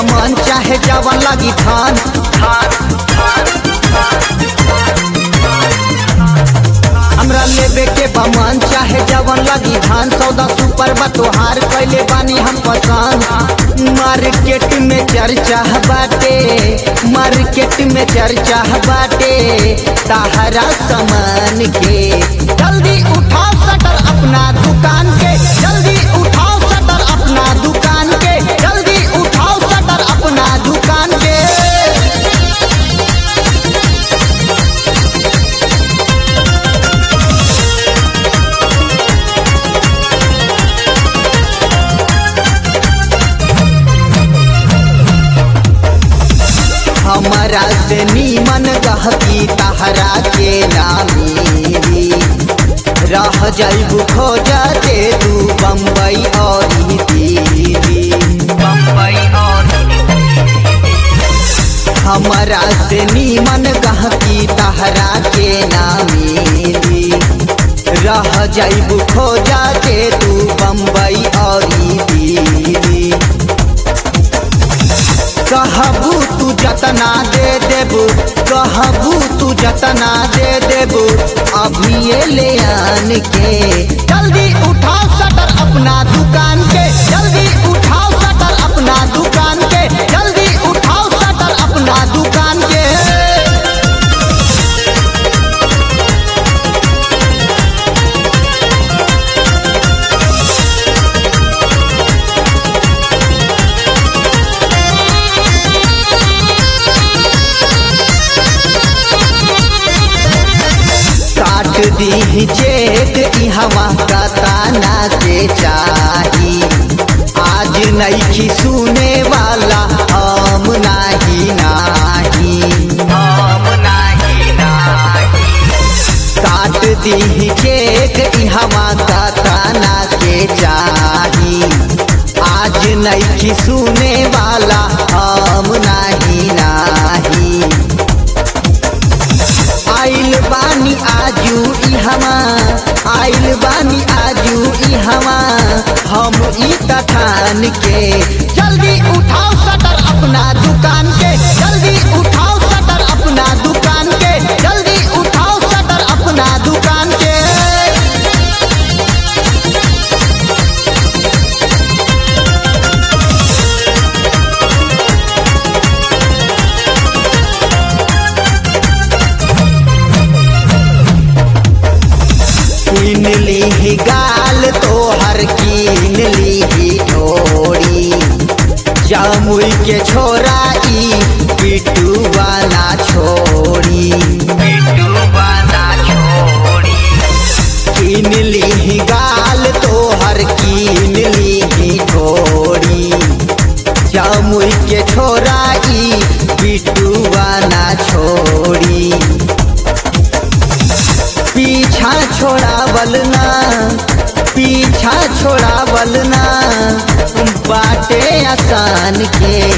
बमन चाहे जवन लगी थान हमरा लेबे के बमन चाहे जवन लगी धान सौदा सुपर बतोहार कैले बानी हम पसंद मार्केट में चर्चा बाटे मार्केट में चर्चा बाटे ताहरा सामान के जल्दी उठाओ शटर अपना दुकान के जल्दी उठाओ शटर अपना दुकान के जल्दी उठाओ शटर अपना दुकान के हमारा से नीमन गहकी तहरा के नामी रह जाइबू खोजा दे तू बम्बई और दिल्ली हमारा से नीमन गहकी तहरा के नामी रह जाइबू खोजा दे तू बम्बई और दिल्ली कहबू तू जतना दे देबू कहबू तू जतना दे देबू अभी ये ले आन के जल्दी उठाओ शटर अपना दुकान के जल्दी उठाओ शटर अपना दुकान के जल्दी उठाओ शटर अपना दुकान के काट दी चेक इहवा कताना के चाही आज नईखी सुने वाला हम नाही नाही काट दी चेक इहवा कताना के चाही आज नईखी सुने वाला हम नाही नाही आइल बानी आजू इहवा आइल बानी आजू इहवा हम ई तठान के जल्दी उठाओ शटर अपना दुकान के जल्दी उठाओ शटर अपना दुकान के जल्दी उठाओ शटर अपना दुकान के कीन ली गाल तोहर कीन ली डोरी जामुई के छोरा ई पिटू वाला छोड़ी कीन ली गाल तोहर कीन ली डोरी जामुई के छोरा ई पिटू वाला छोड़ी पीछा छोड़ावल ना पीछा छोड़ावल ना बाटे आसान के